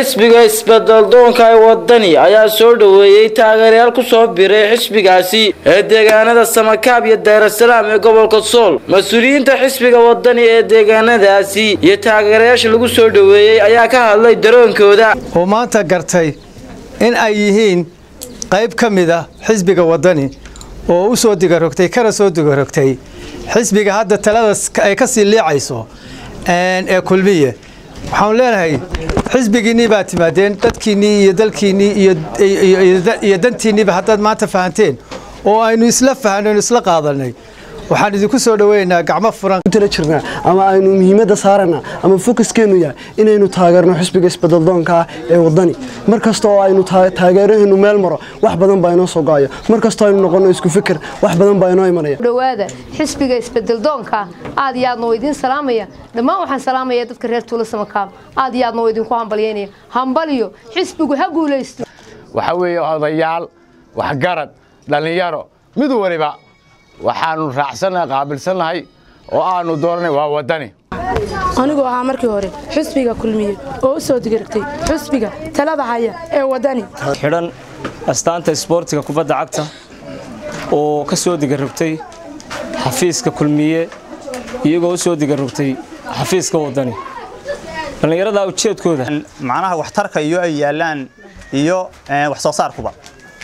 xisbiga isbeddeldoonka ee wadani ayaa soo dhoweeyey taageerayaal ku soo biray xisbigaasi ee deegaanada samakaab iyo daarasalaam ee gobolka sool mas-uuliyiinta xisbiga wadani ee deegaanadaasi iyo taageerayaasha lagu soo dhoweeyey ayaa ka hadlay daroonkooda oo maanta gartay in ay yihiin qayb ka mid ah xisbiga wadani oo u soo digarogtay kana soo digarogtay xisbiga hadda talada ay ka sii liicayso ee kulmiye waxaanu leenahay xisbigiinnii baa timaadeen dadkiinnii iyo dalkiinnii iyo dantiinniiba haddaad maanta fahanteen oo aynu isla fahanayno isla qaadanay waxaan idinku soo dhoweynaynaa gacmo furan tala jirnaa ama aynu muhiimadda saarana ama fokuskeenu yahay inaynu taageerno xisbiga isbeddeldoonka ah ee wadani mar kasta oo aynu taageeraheennu meel maro wax badan baa inoo soo go-aya mar kastoo aynu noqonno isku fikir wax badan baa inoo imanaya dhawaada xisbiga isbeddeldoonka aad iyo aadna waa idiin salaamaya dhammaan waxaan salaamaya dadka reer tuulo samakaab aad iyo aadna waa idinku hambalyaynaya hambaliyo xisbigu ha guulaysto waxaa weeye odayaal waxgarad dhallinyaro mid waliba waxaanu raacsannahay qaabilsannahay oo aanu dooranay waa waddani anigoo ahaa markii hore xusbiga kulmiye oo u soo digaragtay xusbiga talada haya ee waddani xidhan astaanta isboortiga kubadda cagta oo ka soo digarrogtay xafiiska kulmiye iyagoo u soo digarrogtay xafiiska waddani dhallinyaradaa ujeedkooda macnaha waxtarka iyo ay yaallaan iyo wax soo saarkuba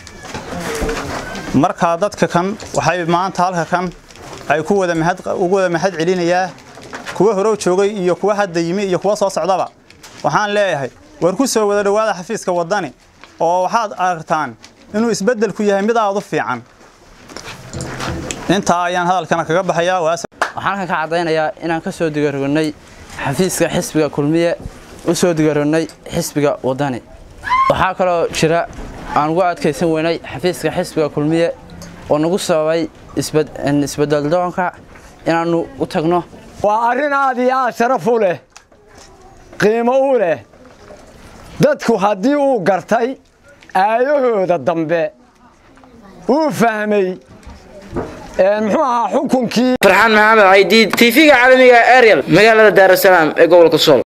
markaa dadka kan waxay maanta halka kan ay ku wada mahad ugu wada mahad celinayaa kuwa horow joogay iyo kuwa hadda yimi iyo kuwa soo socdaba waxaan leeyahay war ku soo wada dhowaada xafiiska waddani oo waxaad aragtaan inuu isbeddelku yahay mid aad u fiican intaa ayaan hadalkana kaga baxayaa waxaan ka caddaynayaa inaan ka soo digarognay xafiiska xisbiga kulmiye u soo digarognay xisbiga waddani waxaa kaloo jira aan ugu adkaysan weynay xafiiska xisbiga kulmiye oo nagu sababay isbeddeldoonka inaannu u tagno waa arrin aad iyo aad sharaf u leh qiimo u leh dadku haddii uu gartay aayahooda dambe uu fahmay muxuu ahaa xukunkii farxaan maxamed caydiid tv-ga caalamiga ariel magaalada daarasalaam ee gobolka sool